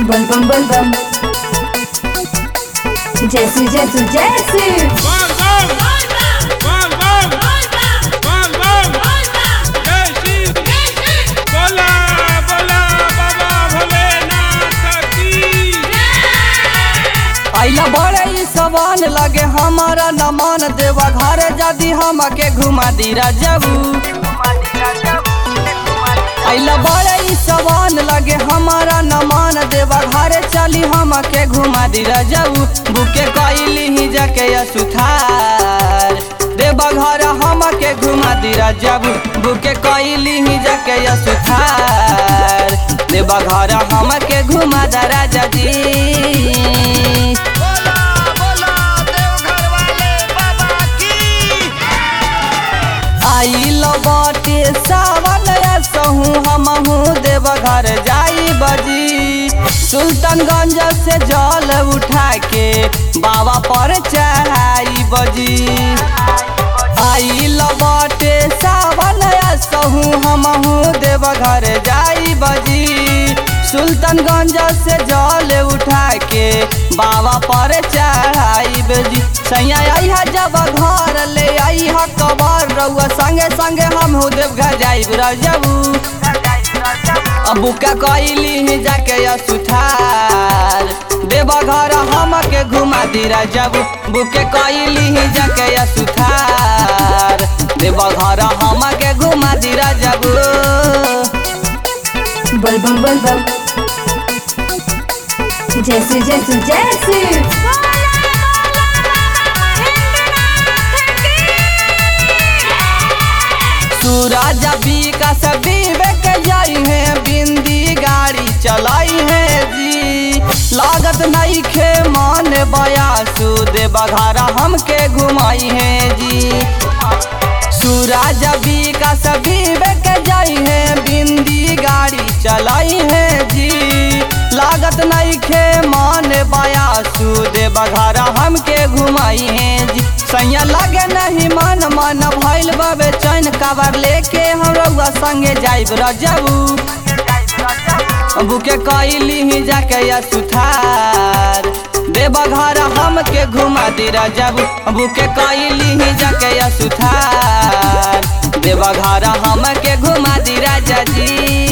बम बम बम बम जैसू जैसू जैसू Bam bam bam bam bam bam जय श्री बोला बोला बाबा भोलेनाथ की आइला बड़े ई सवान लगे हमारा न मान देवा घरे जदी हमके घुमा दी राजबू आइला बड़े ई सवान लगे हमारा न मान देवा घरे चली हमके घुमा दी राजबू बुके कैली ही जाके सुथार देवा घर हमके घुमा दी राजबू बुके कैली ही जाके सुथार देवा घर हमके घुमा दा राजा जी बोला बोला देवघर वाले बाबा की आइल बाटे सावन सहू हमहू देव घर जाई बजी सुल्तानगंज से जल उठा के बाबा पर चढ़ाई बजी आइल बाटे सावन सहू हमहू देव घर जाई बजी सुल्तानगंज से जल उठा के बाबा पर चढ़ाई बजी सैया आई जब घर ले आई ह कबर रउआ संगे संगे हम हो देव घर जाइब रजबू अबू का कैली ही जाके या सुथार देव घर हमके घुमा दी रजबू बुके कैली ही जाके या सुथार देव घर हमके घुमा दी रजबू बल बम बल बम जैसू जैसू जैसू सूरज विकास विवेक जाई है बिंदी गाड़ी चलाई है जी लागत नहीं खे मान बयासु देवा घरा हमके घुमाई है जी सूरज विकास विवेक जाई है बिंदी गाड़ी चलाई है जी लागत नहीं खे मान बयासु देवा घरा हमके घुमाई है जी सैया लगे नहीं मन मन भइल बाबे चैन काबर लेके हम रउआ संगे जाइब रजबू बुके कैली ही जाके या सुथार देवा घर हमके घुमा दी रजबू बुके कैली ही जाके या सुथार देवा घर हमके घुमा दी राजा जी